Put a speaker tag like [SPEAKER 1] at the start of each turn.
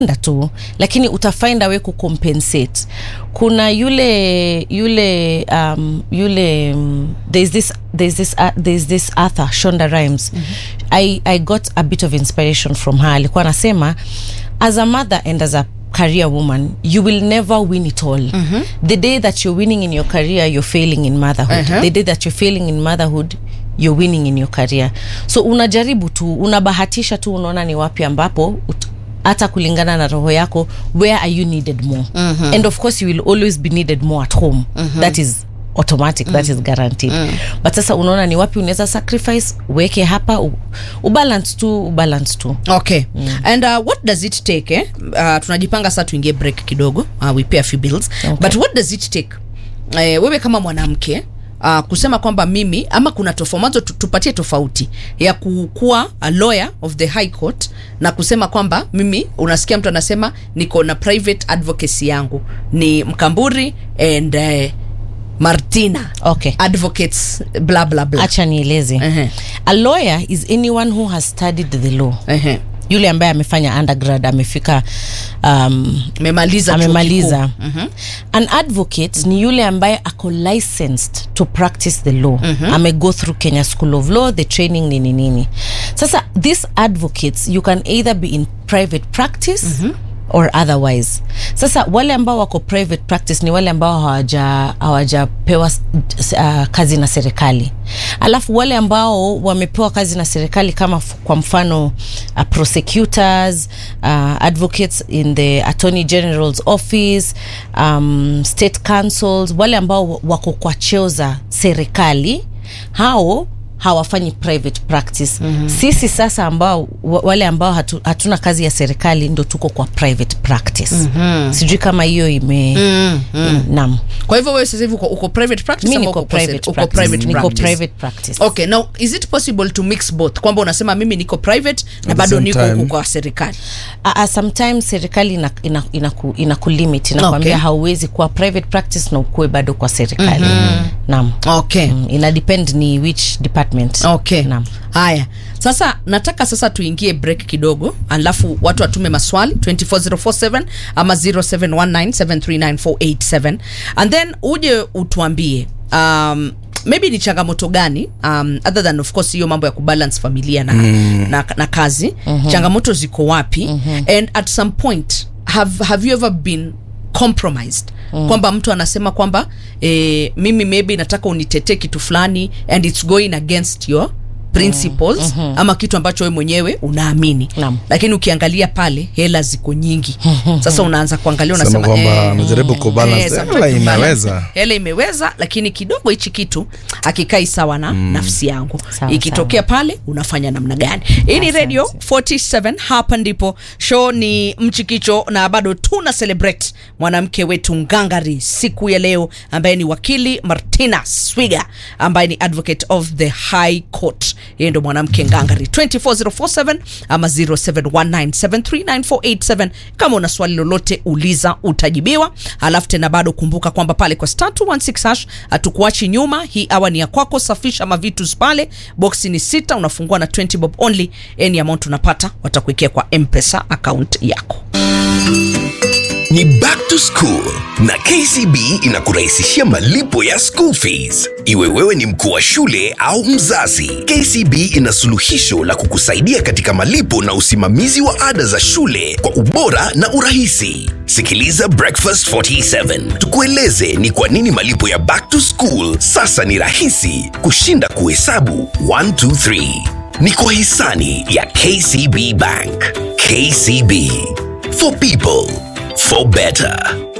[SPEAKER 1] tu lakini utafind a way kucompensate kuna yule yule um, yule um, there's this there's this uh, there's this author Shonda Rhimes mm-hmm. I, I got a bit of inspiration from her alikuwa anasema as a mother and as a career woman you will never win it all mm-hmm. the day that you're winning in your career you're failing in motherhood
[SPEAKER 2] Uh-huh.
[SPEAKER 1] the day that you're failing in motherhood you're winning in your career so unajaribu tu unabahatisha tu unaona ni wapi ambapo ut- hata kulingana na roho yako where are you needed more mm-hmm. and of course you will always be needed more at home mm-hmm. that is automatic mm. that is guaranteed mm. but sasa unaona ni wapi unaweza sacrifice uweke hapa u- ubalance tu ubalance tu
[SPEAKER 2] okay mm. and uh, what does it take eh? uh, tunajipanga saa tuingie break kidogo uh, we pay a few bills
[SPEAKER 1] Okay.
[SPEAKER 2] but what does it take eh, wewe kama mwanamke Uh, kusema kwamba mimi ama kuna tofomazo tupatie tofauti ya kukuwa a lawyer of the high court na kusema kwamba mimi unasikia mtu anasema niko na private advocacy yangu ni mkamburi and uh, martina
[SPEAKER 1] okay
[SPEAKER 2] advocates bla bla bla
[SPEAKER 1] acha nieleze
[SPEAKER 2] Ehe.
[SPEAKER 1] a lawyer is anyone who has studied the law
[SPEAKER 2] Ehe.
[SPEAKER 1] yule ambaye amefanya undergrad amefika um,
[SPEAKER 2] amemaliza chuo
[SPEAKER 1] amemaliza
[SPEAKER 2] kikuu. Mhm.
[SPEAKER 1] an advocate ni yule ambaye ako licensed to practice the law mm-hmm. amego through kenya school of law the training nini nini sasa these advocates you can either be in private practice mm-hmm or otherwise sasa wale ambao wako private practice ni wale ambao hawaja hawajapewa uh, kazi na serikali alafu wale ambao wamepewa kazi na serikali kama f- kwa mfano uh, prosecutors uh, advocates in the attorney general's office um, state councils wale ambao wako kwa cheo za serikali hao hawafanyi private practice mm-hmm. sisi sasa ambao wa- wale ambao hatu, hatuna kazi ya serikali ndo tuko kwa private practice mm-hmm. sijui kama hiyo ime mm-hmm. nam
[SPEAKER 2] kwa hivyo wewe sasa hivi uko, uko private practice
[SPEAKER 1] mi
[SPEAKER 2] ama
[SPEAKER 1] niko
[SPEAKER 2] uko
[SPEAKER 1] private
[SPEAKER 2] uko
[SPEAKER 1] practice.
[SPEAKER 2] private
[SPEAKER 1] niko
[SPEAKER 2] practice?
[SPEAKER 1] private practice
[SPEAKER 2] okay now is it possible to mix both kwamba unasema mimi niko private na
[SPEAKER 3] the
[SPEAKER 2] bado
[SPEAKER 3] same
[SPEAKER 2] niko
[SPEAKER 3] time.
[SPEAKER 2] huku kwa serikali
[SPEAKER 1] uh, uh, sometimes serikali ina, ina, ina, ku, ina kulimit inakwambia
[SPEAKER 2] Okay.
[SPEAKER 1] hauwezi kuwa private practice na ukuwe bado kwa serikali mm-hmm. nam
[SPEAKER 2] okay
[SPEAKER 1] mm, ina depend ni which department
[SPEAKER 2] okay
[SPEAKER 1] nam
[SPEAKER 2] haya sasa nataka sasa tuingie break kidogo alafu watu watume maswali 24047 ama 0719739487 and then uje utuambie um, maybe ni changamoto gani um, other than of course hiyo mambo ya kubalance familia na, mm. na, na kazi mm-hmm. changamoto ziko wapi mm-hmm. and at some point have, have you ever been compromised mm. kwamba mtu anasema kwamba eh, mimi maybe nataka unitetee kitu fulani and its going against your principles mm-hmm. ama kitu ambacho we mwenyewe unaamini
[SPEAKER 1] Naam.
[SPEAKER 2] lakini ukiangalia pale hela ziko nyingi sasa unaanza kuangalia
[SPEAKER 3] sema
[SPEAKER 2] unasema
[SPEAKER 3] kwamba
[SPEAKER 2] eh,
[SPEAKER 3] amejaribu kubalance
[SPEAKER 2] eh,
[SPEAKER 3] hela
[SPEAKER 2] sometimes
[SPEAKER 3] imeweza
[SPEAKER 2] balance. hela imeweza lakini kidogo hichi kitu akikai sawa na mm. nafsi yangu
[SPEAKER 1] Sawa,
[SPEAKER 2] ikitokea pale unafanya namna gani hii ni
[SPEAKER 1] Asante.
[SPEAKER 2] radio 47 hapa ndipo show ni mchikicho na bado tuna celebrate mwanamke wetu ngangari siku ya leo ambaye ni wakili martina swiga ambaye ni advocate of the high court yeye ndo mwanamke ngangari 24047 ama 0719739487 kama una swali lolote uliza utajibiwa alafu tena bado kumbuka kwamba pale kwa star 216 hash hatukuachi nyuma hii awa ni ya kwako safisha mavitus pale boksi ni sita unafungua na 20 bob only any amount unapata watakuwekea kwa mpesa account yako
[SPEAKER 4] ni back to school na kcb inakurahisishia malipo ya school fees iwe wewe ni mkuu wa shule au mzazi kcb ina suluhisho la kukusaidia katika malipo na usimamizi wa ada za shule kwa ubora na urahisi sikiliza breakfast 47 tukueleze ni kwa nini malipo ya back to school sasa ni rahisi kushinda kuhesabu 123 ni kwa hisani ya kcb bank kcb for people for better.